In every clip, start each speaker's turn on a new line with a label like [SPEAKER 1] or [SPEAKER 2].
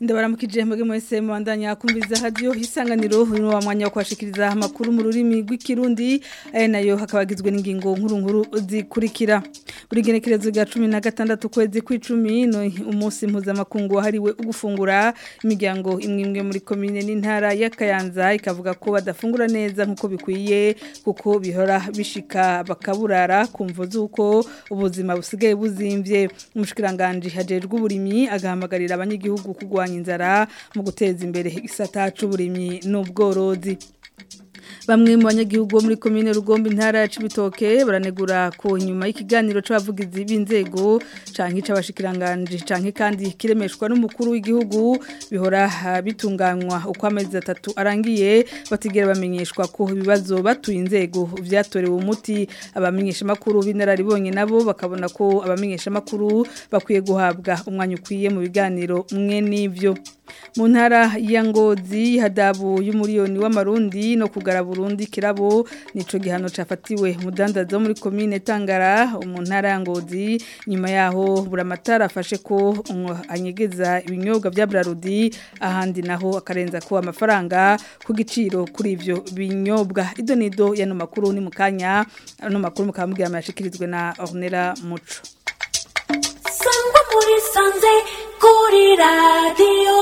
[SPEAKER 1] ndabaramukije mbege mwese mwandanya kumviza radio isanganiro uno wa mwanya wo kwashikiriza amakuru mu rurimi rw'ikirundi aya nayo hakabagizwe n'ingingo nkuru nkuru zikurikira buri genekerezo rya 16 kwezi kw'icumi no umunsi mpuzamakungu wahariwe ugufungura imiryango imwe imwe muri komine n'intara ya Kayanza ikavuga ko badafungura neza nkuko bikwiye kuko bihora bishika bakaburara kumvo zuko ubuzima busigaye buzimvye umushikiranganje hajejwe uburimyi agahamagarira abanyagihugu kugwanya inzara mu guteza imbere igisata c'uburimyi n'ubworozi Bamwe mu banyagihugu bo muri komine Rugombe intara ya Cibitoke baranegura ko inyuma y'ikiganiro c'abavugizi b'inzego canke c'abashikiranganje canke kandi kiremeshwa n'umukuru w'igihugu bihora bitunganywa uko amezi atatu arangiye batigera bamenyeshwa ko ibibazo batuye inzego vyatorewe umuti abamenyesha makuru b'inararibonye nabo bakabona ko abamenyesha makuru bakwiye guhabwa umwanya ukwiye mu biganiro mwe n'ivyo mu ntara ya ngozi hadabu y'umuriyoni w'amarundi no kugara Burundi kirabo nico gihano cafatiwe mudandazo muri commune Tangara mu ntara ya ngozi nyuma yaho buramatara afashe ko anyegeza ibinyobwa vya Brarudi ahandi naho akarenza ko amafaranga ku giciro kuri ivyo binyobwa ido nido yano makuru ni mukanya no makuru mukamubwira amashikirizwe na Ornella Muco
[SPEAKER 2] Sangwa muri sanze kuri radio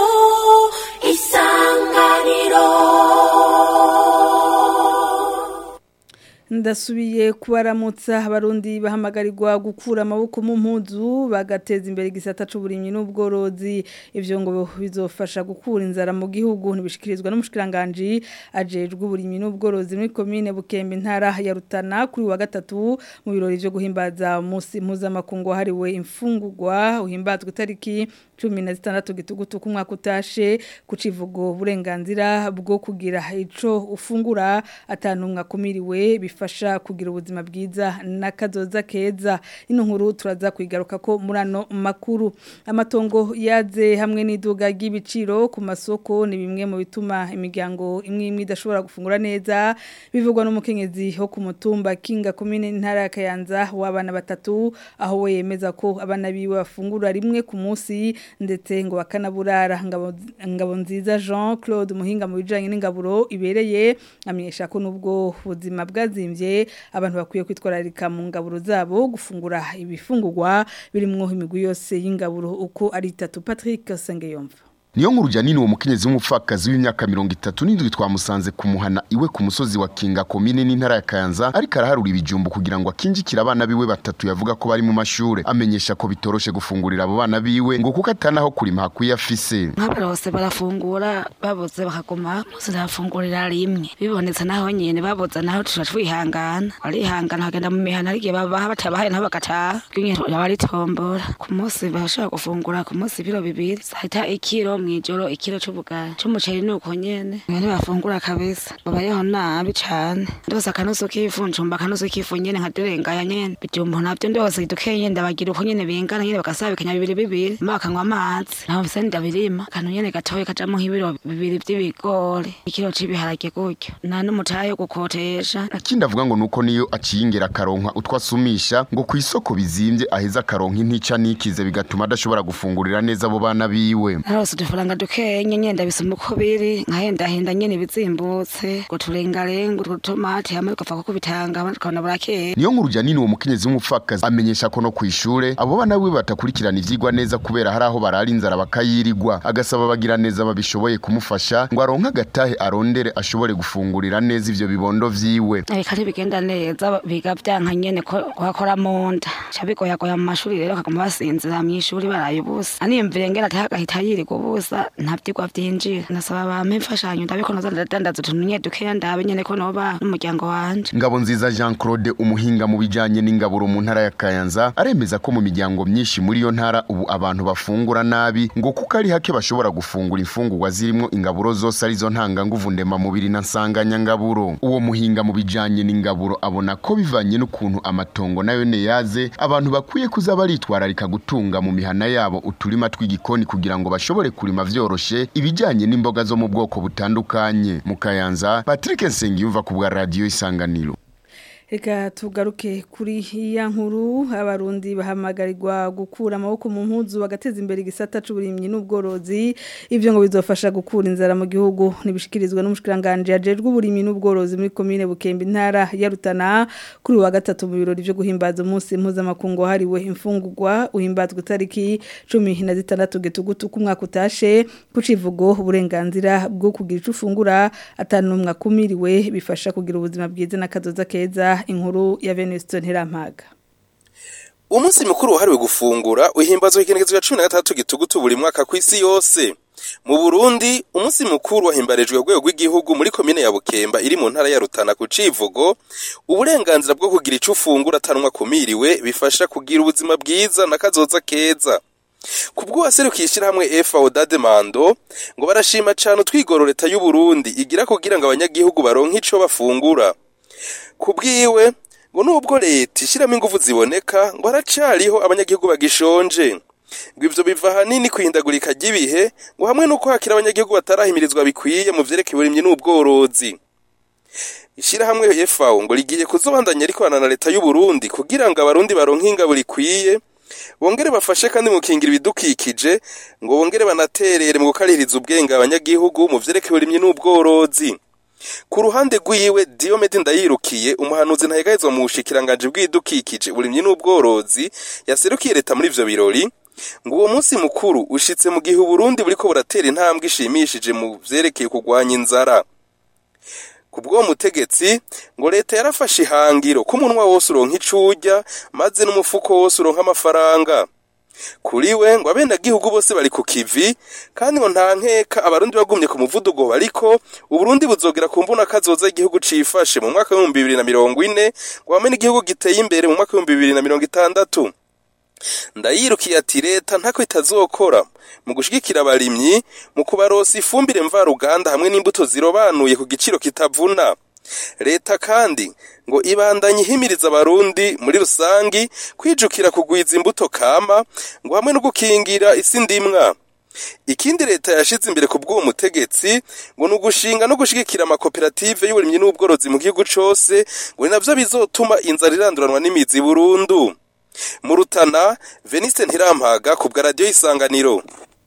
[SPEAKER 2] isanganiro
[SPEAKER 1] ndasubiye kubaramutsa abarundi bahamagarirwa gukura amaboko mu mpuzu bagateza imbere igisata c'uburimyi n'ubworozi ivyo ngo bizofasha gukura inzara mu gihugu ntibishikirizwa n'umushikiranganje ajejwe uburimyi n'ubworozi muri komine Bukembe intara ya Rutana kuri wa gatatu mu birori vyo guhimbaza umunsi mpuzamakungu hariwe imfungurwa uhimbazwa itariki cumi na zitandatu gitugutu ku mwaka utashe ku kivugo uburenganzira bwo kugira ico ufungura atanumwe akumiriwe bifasha kugira ubuzima bwiza n'akazoza keza ino nkuru turaza kwigaruka ko muri ano makuru amatongo yaze hamwe n'iduga ry'ibiciro ku masoko ni bimwe mu bituma imiryango imwe imwe idashobora gufungura neza bivugwa n'umukenyezi ho ku mutumba kinga komine ntara ya Kayanza w'abana batatu aho we yemeza ko abana biwe bafungura rimwe ku munsi ndetse ngo bakanaburara ngabo, ngabo nziza Jean Claude Muhinga mu bijanye n'ingaburo ibereye amenyesha ko nubwo ubuzima bwazimvye abantu bakwiye kwitwararika mu ngaburo zabo gufungura ibifungurwa birimwo imigwi yose y'ingaburo uko ari itatu Patrick Sengeyomva
[SPEAKER 3] Niyo nkuru janini uwo mukenyezi w'umupfakazi w'imyaka 37 twamusanze kumuhana iwe ku musozi wa Kinga komine n'intara ya Kayanza ariko araharura ibijumbu kugira ngo akinjikira abana biwe batatu yavuga ko bari mu mashure amenyesha ko bitoroshe gufungurira abo bana biwe ngo kuko atanaho kurima hakwiye afise
[SPEAKER 4] nk'abarose barafungura babuze bakaguma musi ndafungurira rimwe bibonetse naho nyene babuze naho tuca twihangana barihangana bagenda mu mihana arigihe babaha batabahaye naho bagataha bwinye baritombora ku munsi bashobora gufungura ku munsi ibiro bibiri sahita ikiro mwijoro ikiro c'ubugari c'umuceri nuko nyene nyene bafungura kabisa babayeho nabi cane ndose akanusu k'ifu ncumba akanusu k'ifu nyene nkadirengaya nyene bijumbu navyo ndose dukeye ndabagira uko nyene bingana nyene bagasabikanya bibiri bibiri ma bakanywa amazi naho mfise ndabirima akantu nyene gatoye kajamwo nk'ibiro bibiri vy'ibigori ikiro c'ibiharage gutyo nta n'umutahe wo gukotesha
[SPEAKER 3] ikindi avuga ngo nuko niyo aciyingera akaronka utwo asumisha ngo ku isoko bizimvye aheza akaronka intica nikize bigatuma adashobora gufungurira neza abo bana biwe
[SPEAKER 4] narose udufaranga dukeye nyene ndabisoma uko biri nkahendahenda nyene bizimbutse ngo turengarenga utwo tomati hamwe tugapfa kuko bitanga abandi tukabona burakeye
[SPEAKER 3] niyo nkuru janini uwo mukenyezi w'umupfakazi amenyesha ko no kw'ishure abo bana biwe batakurikirana ivyigwa neza kubera hari aho barara inzara bakayirigwa agasaba bagira neza babishoboye kumufasha ngo aronke agatahe arondere ashobore gufungurira neza ivyo bibondo vyiwe
[SPEAKER 4] ariko bigenda neza biga vyanka nyene ko kuhakora mu nda ca bigoyagoya mu mashuri rero bakaguma basinzira mw'ishuri baraye ubusa aniyumvire ngene atahe agahita yirirwa ubusa nta vyigwa vyinjira nasaba bampe imfashanyo ndabe ko noza ndadandaza utuntu nye dukeya ndabe nyene ko noba n'umuryango wanje
[SPEAKER 3] ngabo nziza Jean Claude umuhinga mu bijanye n'ingaburo mu ntara ya Kayanza aremeza ko mu miryango myinshi muri yo ntara ubu abantu bafungura nabi ngo kuko ari hake bashobora gufungura imfungurwa zirimo ingaburo zose arizo ntanga nguvu ndema mubiri na nsanganya ngaburo uwo muhinga mu bijanye n'ingaburo abona ko bivanye n'ukuntu amatongo nayo ne yaze abantu bakwiye kuza baritwararika gutunga mu mihana yabo uturima tw'igikoni kugira ngo bashobore kurima vyoroshe ibijanye n'imboga zo mu bwoko butandukanye mu Kayanza Patrick Nsengiyumva ku bwa radio isanganiro
[SPEAKER 1] Reka tugaruke kuri iya nkuru abarundi bahamagarirwa gukura amaboko mu mpuzu bagateza imbere igisata c'uburimyi n'ubworozi ivyo ngo bizofasha gukura inzara mu gihugu nibishikirizwa n'umushikiranganje yajejwe uburimyi n'ubworozi muri komine Bukembe intara ya Rutana kuri wa gatatu mu birori byo guhimbaza umunsi mpuzamakungu hariwe imfungurwa uhimbazwa itariki 16 getugutu ku mwaka utashe kucivugo uburenganzira bwo kugira ico ufungura atanu mwakumiriwe bifasha kugira ubuzima bwiza n'akazoza keza inkuru ya Venuste Ntirampaga
[SPEAKER 5] umunsi mukuru wahariwe gufungura uhimbazwa ikigenekerezo cya cumi na gatandatu gitugutu buri mwaka ku isi yose mu burundi umunsi mukuru wahimbarijwe urwego rw'igihugu muri komine ya bukemba iri mu ntara ya rutana ku civugo uburenganzira bwo kugira ico ufungura atanwa kumiriwe bifasha kugira ubuzima bwiza n'akazoza keza kubwo waserukiye ishyirahamwe FAO Dademando ngo barashima cyane utwigoro leta y'u Burundi igira kugira ngo abanyagihugu baronke ico bafungura kubwiwe ngo nubwo leta ishyiramo ingufu ziboneka ngo haracariho abanyagihugu bagishonje ngo ivyo biva hanini kwihindagurika ry'ibihe ngo hamwe n'uko hakira abanyagihugu batarahimirizwa bikwiye mu vyerekeye uburimyi n'ubworozi ishyirahamwe FAO ngo rigiye kuzobandanya rikorana na leta y'u Burundi kugira ngo abarundi baronke ingabo rikwiye bongere bafashe kandi mu kingira ibidukikije ngo bongere banaterere mu gukaririza ubwenge abanyagihugu mu vyerekeye uburimyi n'ubworozi ku ruhande rwiwe Diomede Ndayirukiye umuhanuzi ntayegahezwa mu bushikiranganje bw'idukikije uburimyi n'ubworozi yaserukiye leta muri ivyo birori ngo uwo munsi mukuru ushitse mu gihe Burundi buriko buratera intambwe ishimishije mu vyerekeye kurwanya inzara kubwo mutegetsi ngo leta yarafashe ihangiro ko umunwa wose uronka icurya maze n'umufuko wose uronka amafaranga kuri we ngo abenegihugu bose bari ku kivi kandi ngo nta nkeka abarundi bagumye ku muvuduko bariko uburundi buzogera ku mbuna kazoza igihugu cifashe mu mwaka w'ibihumbi bibiri na mirongo ine ngo hamwe n'igihugu giteye imbere mu mwaka w'ibihumbi bibiri na mirongo itandatu ndayirukiye ati leta ntako itazokora mu gushigikira abarimyi mu kubarosa ifumbire mvaruganda hamwe n'imbuto zirobanuye ku giciro kitavuna leta kandi ngo ibandanye ihimiriza abarundi muri rusangi kwijukira kugwiza imbuto kama ngo hamwe no gukingira isi ndimwa ikindi leta yashize imbere ku bw'uwo mutegetsi ngo ni ugushinga no gushigikira amakoperative y'uburimyi n'ubworozi mu gihugu cose ngo ni navyo bizotuma inzara iranduranwa n'imizi burundu mu rutana veniste ntirampaga ku bwa radiyo y'isanganiro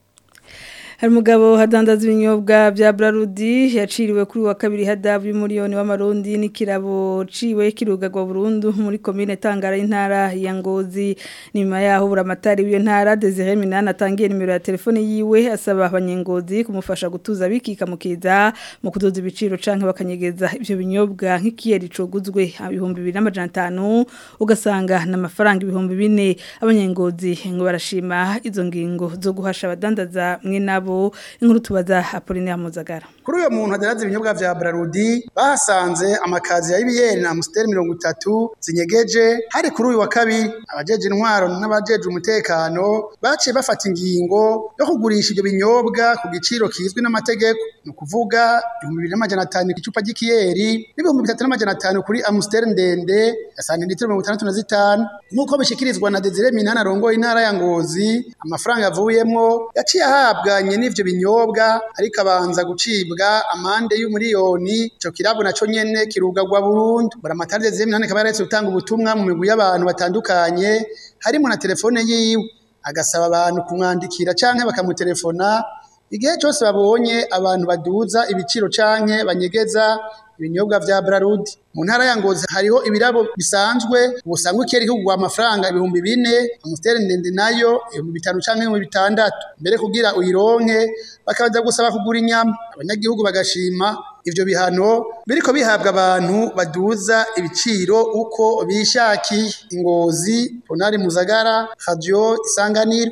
[SPEAKER 1] hari umugabo hadandaza ibinyobwa bya Brarudi yaciriwe kuri wa kabiri hadabu y'umuriyoni w'amarundi n'ikirabo ciwe kirugagwa burundu muri komine Tangara intara ya Ngozi nyuma yaho buramatari w'iyo ntara Desire Minana atangiye nimero ya telefone yiwe asaba abanyengozi kumufasha gutuza bikika mukiza mu kudoza ibiciro canke bakanyegeza ivyo binyobwa nk'ikiyeri coguzwe ibihumbi 2500 ugasanga n'amafaranga ibihumbi 4 abanyengozi ngo barashima izo ngingo zo guhasha abadandaza mwe nabo inkuru tubaza Apollinaire Muzagara
[SPEAKER 6] kuri uyo muntu adaraza ibinyobwa vya Brarudi bahasanze amakazi ya ibiyeri na Amstel 30 zinyegeje hari kuri uyu wa kabiri abajeje intwaro n'abajeje umutekano baciye bafata ingingo yo kugurisha ibyo binyobwa ku giciro kizwi n'amategeko ni ukuvuga 2500 icupa ry'ikiyeri n'ibihumbi 3500 kuri Amstel ndende ya santilitiro 65 nk'uko bishikirizwa na Desire Minana arongoye intara ya Ngozi amafaranga yavuyemwo yaciye ahabwanye n'ivyo binyobwa ariko abanza gucibwa amande y'umuriyoni ico kirabo naco nyene kirugagwa burundu buramatari Desire Minana akaba yaretse gutanga ubutumwa mu migwi y'abantu batandukanye harimo na telefone yiwe agasaba abantu kumwandikira canke bakamutelefona igihe cyose babonye abantu baduza ibiciro canke banyegeza ibinyobwa vya Brarudi mu ntara ya Ngozi hariho ibirabo bisanzwe ubusangwe keri kugwa amafaranga ibihumbi bine amustere ndende nayo ibihumbi bitanu canke ibihumbi bitandatu mbere kugira uyironke bakaza gusaba kugura inyama abanyagihugu bagashima ivyo bihano biriko bihabwa abantu baduza ibiciro uko bishakiye ingozi Ponari Muzagara Radio Isanganiro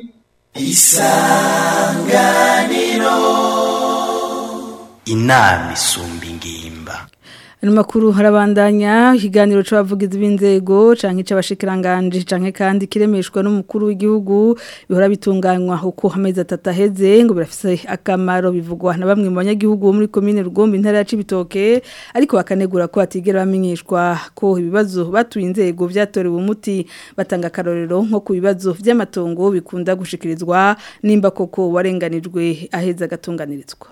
[SPEAKER 7] inama isumba ingimba
[SPEAKER 1] Ano makuru harabandanya ikiganiro c'abavugizi b'inzego canke c'abashikiranganje canke kandi kiremeshwa n'umukuru w'igihugu bihora bitunganywa uko amezi atatu aheze ngo birafise akamaro bivugwa na bamwe mu banyagihugu bo muri komine Rugombe intara ya Cibitoke ariko bakanegura ko batigera bamenyeshwa ko ibibazo batuye inzego vyatorewe umuti batanga karorero nko ku bibazo vy'amatongo bikunda gushikirizwa nimba koko warenganijwe aheza gatunganirizwa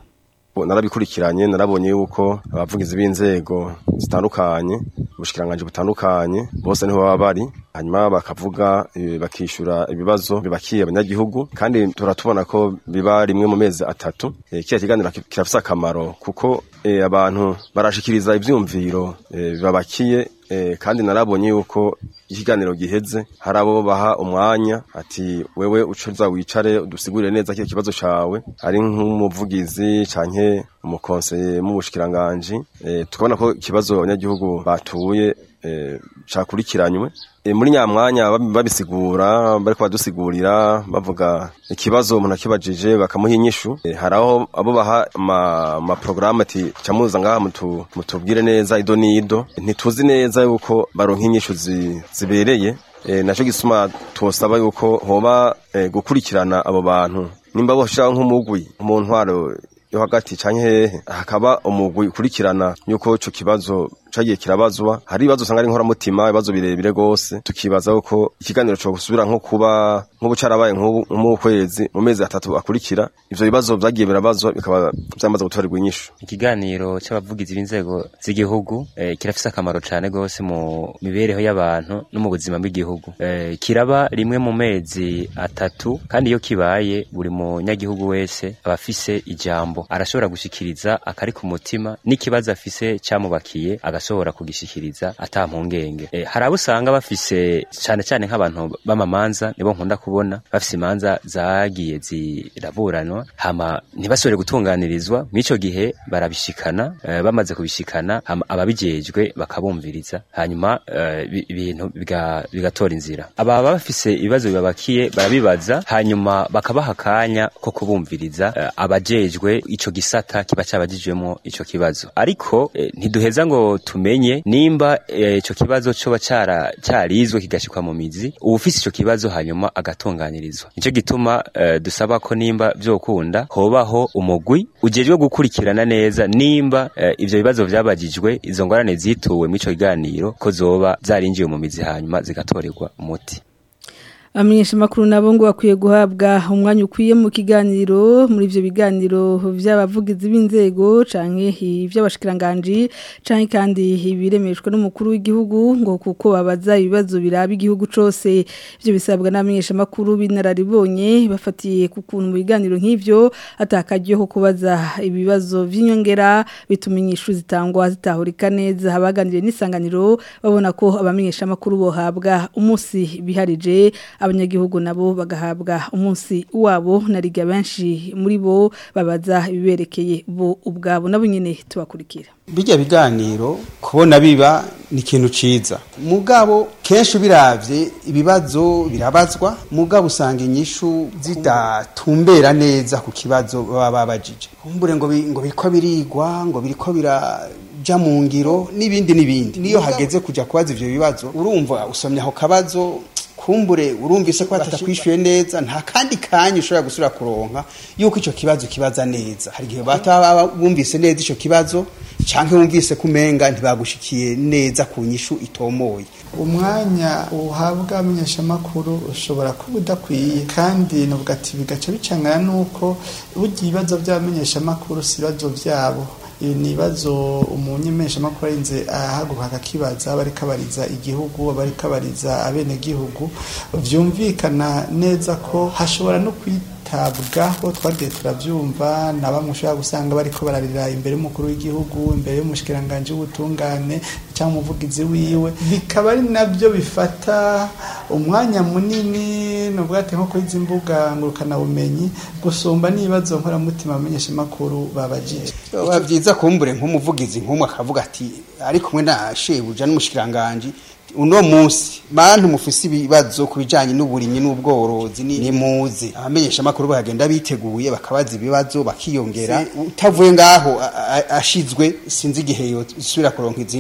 [SPEAKER 8] narabikurikiranye narabonye yuko abavugizi b'inzego zitandukanye ubushikiranganje butandukanye bose niho baba bari hanyuma bakavuga eh, bakishura ibibazo bibakiye abanyagihugu kandi turatubona ko biba rimwe mu mezi atatu Eh, kiriya kiganiro ki- kirafise akamaro kuko eh, abantu barashikiriza ivyumviro eh, bibabakiye eh, kandi narabonye yuko ikiganiro giheze hari abo baha umwanya ati wewe ucuza wicare udusigurire neza kiriya kibazo cawe ari nk'umuvugizi canke umukonseye mu bushikiranganje eh, tukabona ko ikibazo abanyagihugu batuye eh, cakurikiranywe e, muri nyamwanya babi- babisigura bariko badusigurira bavuga ikibazo umuntu akibajije bakamuha inyishu e, hari aho abo baha ama, ama programme ati camuza ngaha mutu, mutubwire neza ido n'ido ntituzi neza yuko baronka inyishu zi, zibereye e, naco gisuma twosaba yuko hoba e, gukurikirana abo bantu nimba boshiraho nk'umugwi mu ntwaro yo hagati canke hehe hakaba umugwi ukurikirana yuko ico kibazo cagiye kirabazwa hari ibibazo usanga ari inkoramutima ibibazo birebire gose tukibaza yuko ikiganiro co gusubira nko kuba nk'ubu carabaye nk'ubu mu kwezi mu mezi atatu akurikira ivyo bibazo vyagiye birabazwa bikaba vyamaze gutorerwa inyishu
[SPEAKER 9] ikiganiro c'abavugizi b'inzego z'igihugu eh, kirafise akamaro cane gose mu mibereho y'abantu no mu buzima bw'igihugu eh, kiraba rimwe mu mezi atatu kandi iyo kibaye buri munyagihugu wese aba afise ijambo arashobora gushikiriza akari ku mutima n'ikibazo afise camubakiye agashobora kugishikiriza ata mpungenge eh, hari abo usanga bafise cane cane nk'abantu b'amamanza nibo nkunda kubona bafise imanza zagiye ziraburanwa hama ntibashobore gutunganirizwa mw'ico gihe barabishikana eh, bamaze kubishikana hama ababijejwe bakabumviriza hanyuma eh, bi- ibintu biga- bigatora inzira aba baba bafise ibibazo bibabakiye barabibaza hanyuma bakabaha akanya ko kubumviriza eh, abajejwe ico gisata kiba cabajijwemo ico kibazo ariko eh, ntiduheza ngo tumenye nimba eh, ico kibazo coba cara carizwe kigashikwa mu mizi uwufise ico kibazo hanyuma agatunganirizwa nico gituma eh, dusaba ko nimba vyokunda hobaho umugwi ujejwe gukurikirana neza nimba eh, ivyo bibazo vyabajijwe izo ngorane zituwe mu ico kiganiro ko zoba zarinjiye mu mizi hanyuma zigatorerwa umuti
[SPEAKER 1] Amenyesha makuru nabo ngo bakwiye guhabwa umwanya ukwiye mu kiganiro muri ivyo biganiro vy'abavugizi b'inzego canke ivy'abashikiranganje canke kandi ibiremeshwe n'umukuru w'igihugu ngo kuko babaza ibibazo biraba igihugu cose ivyo bisabwa n'amenyesha makuru binararibonye bafatiye ku kuntu mu biganiro nk'ivyo atakajyeho kubaza ibibazo vy'inyongera bituma inyishu zitangwa zitahurika neza abaganiriye n'isanganiro babona ko abamenyesha makuru bohabwa umunsi biharije abanyagihugu nabo bagahabwa umunsi wabo nariga benshi muri bo babaza ibiberekeye bo ubwabo nabo nyene tubakurikira
[SPEAKER 10] bijya biganiro kubona biba ni ikintu ciza mugabo kenshi biravye ibibazo birabazwa mugabo usanga inyishu zidatumbera neza ku kibazo baba babajije kumbure ngo bi- ngo biriko birigwa ngo biriko biraja mu ngiro n'ibindi n'ibindi niyo hageze kuja kubaza ivyo bibazo urumva usomye ako kabazo kumbure urumvise ko batakwishyuye neza nta kandi kanya ushobora gusubira kuronka yuko icyo kibazo kibaza neza hari igihe bataba bumvise neza icyo kibazo cyangwa wumvise ko umenga ntibagushikiye neza ku nyishu itomoye
[SPEAKER 11] umwanya uhabwa amenyeshamakuru ushobora kuba udakwiye kandi nuvuga ati bigaca bicangana n'uko burya ibibazo by'abamenyeshamakuru si ibibazo byabo ibi ni ibibazo umunyemeshamakuru arinze ahaguruka akakibaza aba ariko abariza igihugu aba ariko abariza abenegihugu vyumvikana neza ko hashobora no kwitabwaho twagiye turavyumva na bamwe ushobora gusanga bariko bararira imbere y'umukuru w'igihugu imbere y'umushikiranganje w'ubutungane cyangwa umuvugizi wiwe bikaba ari nabyo bifata umwanya munini nuvuga ati nko kuri izi mbuga ngurukanabumenyi gusumba n'ibibazo nkoramutima amenyeshamakuru babajije
[SPEAKER 10] biba byiza kumbure nk'umuvugizi nk'umwe akavuga ati ari kumwe na shebuja n'umushikiranganje uno munsi bantu mufise ibibazo ku bijanye n'uburimyi n'ubworozi ni ni muze abamenyesha makuru bagenda biteguye bakabaza ibibazo bakiyongera utavuye ngaho a- a- ashizwe sinzi igihe yosubira kuronka izindi nyishu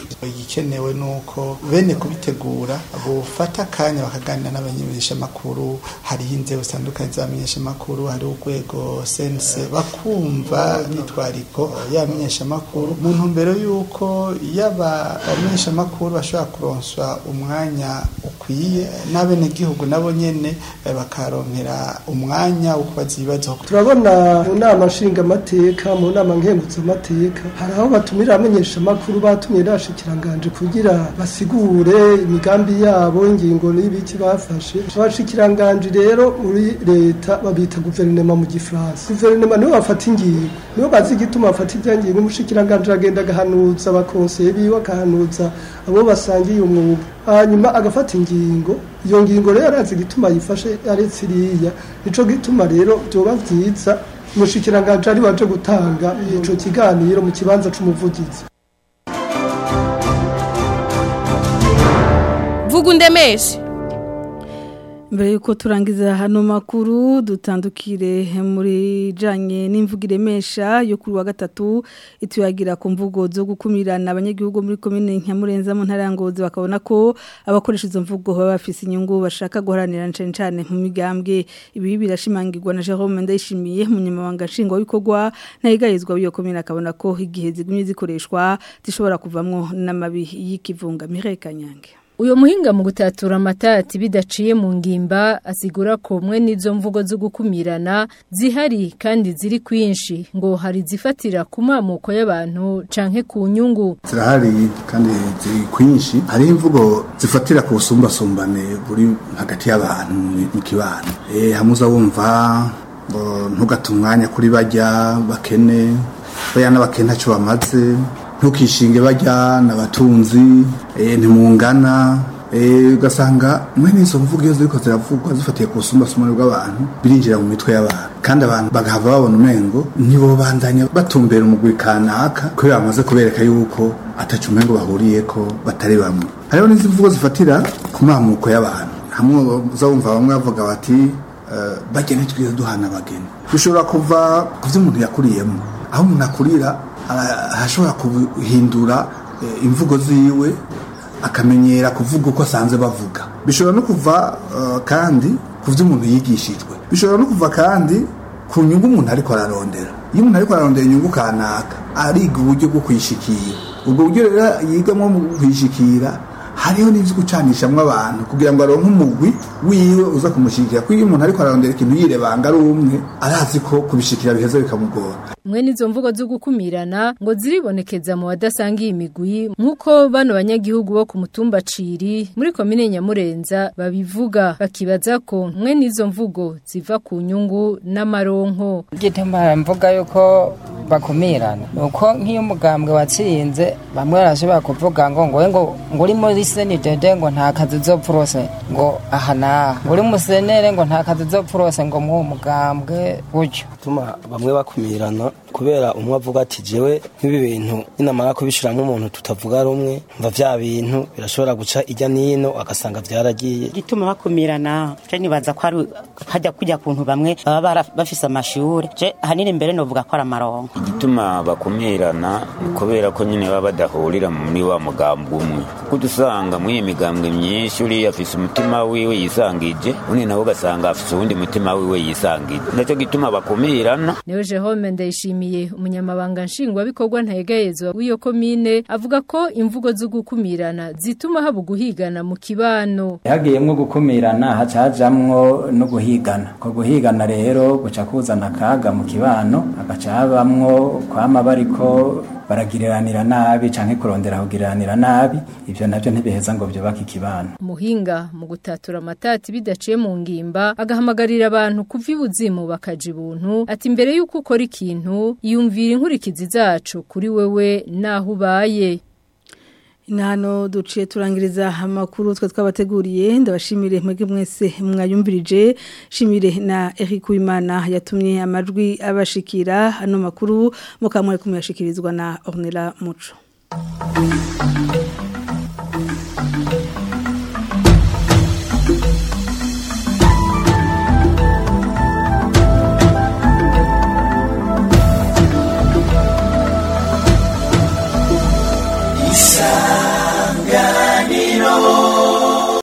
[SPEAKER 11] igikenewe nuko bene kubitegura bufata akanya bakaganira n'abamenyeshamakuru hariho inzego zitandukanye z'abamenyeshamakuru hariho urwego sense bakumva imyitwariko y'abamenyeshamakuru mu ntumbero y'uko yaba abamenyeshamakuru bashobora kuronswa umwanya ukwiye n'abenegihugu nabo nyene eh, bakaronkera umwanya wo kubaza ibibazo
[SPEAKER 12] turabona mu nama nshingamateka mu nama nkenguzamateka hari aho batumira abamenyeshamakuru batumye n'abashikiranganje kugira basigure imigambi yabo ingingo n'ibiki bafashe abashikiranganje rero muri leta babita guverinoma mu gifaransa guverinoma nibo bafata ingingo nibo bazi igituma bafata ibya ngingo umushikiranganje agenda agahanuza abakonseye biwe agahanuza abo basangiye umwuga hanyuma agafata ingingo iyo ngingo rero arazi igituma yifashe aretse iriya nico gituma rero byoba vyiza umushikiranganje ari waje gutanga ico kiganiro mu kibanza c'umuvugizi
[SPEAKER 13] vuga undemeshe
[SPEAKER 1] mbere yuko turangiza hano makuru dutandukire muri janye n'imvugo iremesha yo kuri wa gatatu ituyagira ku mvugo zo gukumirana abanyagihugu muri komine Nyamurenza mu ntara ya Ngozi bakabona ko abakoresha izo mvugo baba bafise inyungu bashaka guharanira cyane cyane mu migambwe ibi birashimangirwa na Jerome Ndayishimiye munyamabanga nshingwa w'ikorwa ntayigayizwa w'iyo komine akabona ko igihe zigumye zikoreshwa zishobora kuvamwo n'amabi y'ikivunga Mireille Kanyange
[SPEAKER 14] Uyo muhinga mu gutatura amatati bidaciye mu ngimba asigura ko mwe n'izo mvugo zo gukumirana zihari kandi ziri kwinshi ngo hari zifatira ku mamuko y'abantu canke ku nyungu
[SPEAKER 15] zirahari kandi ziri kwinshi hariho imvugo zifatira ku busumbasumbane buri hagati y'abantu mu kibano eh hamuza wumva ngo ntugate umwanya kuri bajya bakene baya n'abakene ntacyo bamaze ntukishinge bajya n'abatunzi ntimungana ugasanga mwene izo mvugo iyo ziriko ziravugwa zifatiye ku busumbasumbane bw'abantu birinjira mu mitwe y'abantu kandi abantu bagahava babona umengo nibo bandanya batumbera umugwi kanaka kubera bamaze kubereka yuko atacu umengo bahuriyeko batari bamwe hariho n'izi mvugo zifatira ku mamuko y'abantu hamwe uza wumva bamwe bavuga bati bagene twiza duhana abageni bishobora kuva ku byo umuntu yakuriyemo aho umuntu akurira arashobora guhindura imvugo ziwe akamenyera kuvuga uko asanzwe bavuga bishobora no kuva kandi ku byo umuntu yigishijwe bishobora no kuva kandi ku nyungu umuntu ariko ararondera iyo umuntu ariko ararondera inyungu kanaka ariga uburyo bwo kuyishikira ubwo buryo rero yigamo mu kuyishikira hariho n'ibyo gucanishamwo abantu kugira ngo aronke umugwi wiwe uza kumushyigikira kuko iyo umuntu ariko ararondera ikintu yirebanga ari umwe arazi ko kubishikira biheza bikamugora
[SPEAKER 14] mwe n'izo mvugo zo gukumirana ngo ziribonekeza mu badasangiye imigwi nk'uko bano banyagihugu bo ku mutumba ciri muri komine nyamurenza babivuga bakibaza ko mwe n'izo mvugo ziva ku nyungu n'amaronko
[SPEAKER 16] igituma mvuga yuko bakumirana uko nk'iyo umugambwe watsinze bamwe barashobora kuvuga ngo ngo ngo ngo uri muri senidede ngo nta kazi uzopfurose ngo aha naha ngo uri musenere ngo nta kazi uzopfurose ngo muwo mugambwe gutyo
[SPEAKER 17] tuma bamwe bakumirana kubera umwe avuga ati jewe nk'ibi bintu ninamara kubishiramo umuntu tutavuga rumwe mva vya bintu birashobora guca ijya nino agasanga vyaragiye
[SPEAKER 18] gituma bakumirana je nibaza ko ari hajya kujya kuntu bamwe baba bafise amashuri je hanini mbere novuga ko ari amaronko
[SPEAKER 19] igituma bakumirana kubera ko nyine baba badahurira muri wa mugambwe umwe kuko dusanga muri iyi migambwe myinshi uriya afise umutima wiwe yisangije undi nawe ugasanga afise uwundi mutima wiwe yisangije naco gituma bakumirana
[SPEAKER 14] Neo Jerome ndayishimiye umunyamabanga nshingwabikorwa ntayegayezwa w'iyo komine avuga ko imvugo zo gukumirana zituma haba guhigana mu kibano
[SPEAKER 20] hagiyemwo gukumirana haca hajamwo no guhigana ko guhigana rero guca kuzana akaga mu kibano hagaca habamwo kwama bariko baragiriranira nabi canke kurondera kugiriranira nabi ivyo navyo ntibiheza ngo vyubake ikibano
[SPEAKER 14] muhinga mu gutatura amatati bidaciye mu ngimba agahamagarira abantu kuva ibuzimu bakaja ibuntu ati mbere yuko ukora ikintu yumvira inkurikizi zacu kuri wewe naho ubaye
[SPEAKER 1] Inano duciye turangiriza amakuru twa twabateguriye ndabashimire mwege mwese mwayumvirije shimire na Eric Uwimana yatumye amajwi abashikira hano makuru mukamwe kumyashikirizwa na Ornella Muco
[SPEAKER 2] Isa